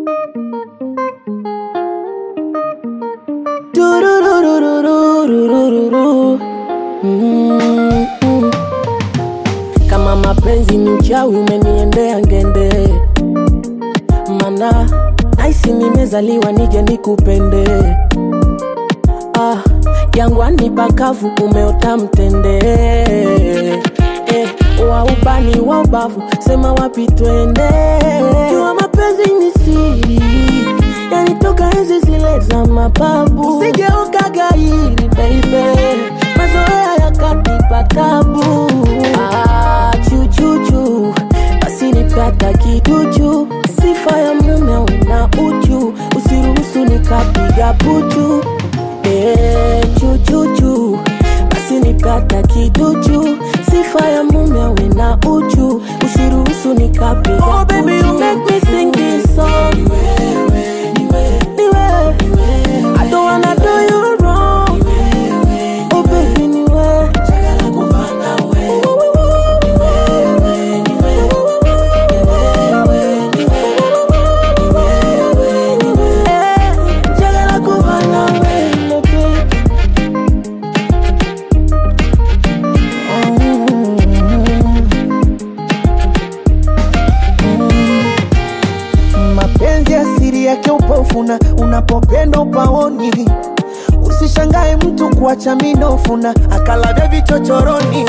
Tururururururururu. Mm, mm. Kama mapenzi ni uchawi umeniendea ngende, mana naisi nimezaliwa nije nikupende. Ah, jangwani pakavu umeota mtende eh, wa ubani wa ubavu sema wapi twende. Jua mapenzi ni siri yanitoka enzi zile za mababu, sigeuka gairi baby, mazoea yakanipa tabu. Ah, chuchuchu basi nipata kiduchu, sifa ya mume una uchu, usiruhusu nikapiga puchu. Eh, chuchuchu basi nipata kiduchu, sifa ya mume una uchu, usiruhusu nikapiga oh, baby, you make me sing this song. Niwe, I don't wanna do you wrong. Oh baby, niwe. Eh, njagala kuba nawe, my baby. mapenzi asiri yake upofuna unapopenda upaoni usishangae mtu kuacha minofuna akalavya vichochoroni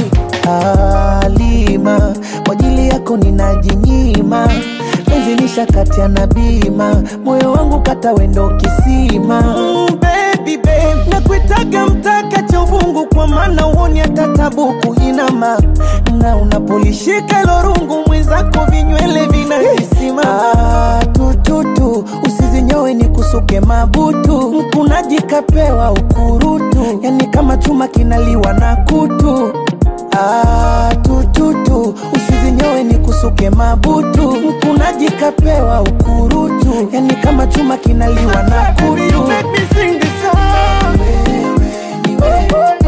alima kwa ajili yako ninajinyima penzi nishakati na bima moyo wangu kata wendo kisima mm, baby, babe. nakuitaga mtaka cha uvungu kwa maana uoni hata tabuku inama na unapolishika lorungu mwenzako vinywele vinahisima ah, tututu usizinyowe ni kusuke mabutu mkunaji kapewa ukurutu yani kama chuma kinaliwa na kutu Ah, tututu usizinyowe ni kusuke mabutu mkunaji kapewa ukurutu yani kama chuma kinaliwa na kutu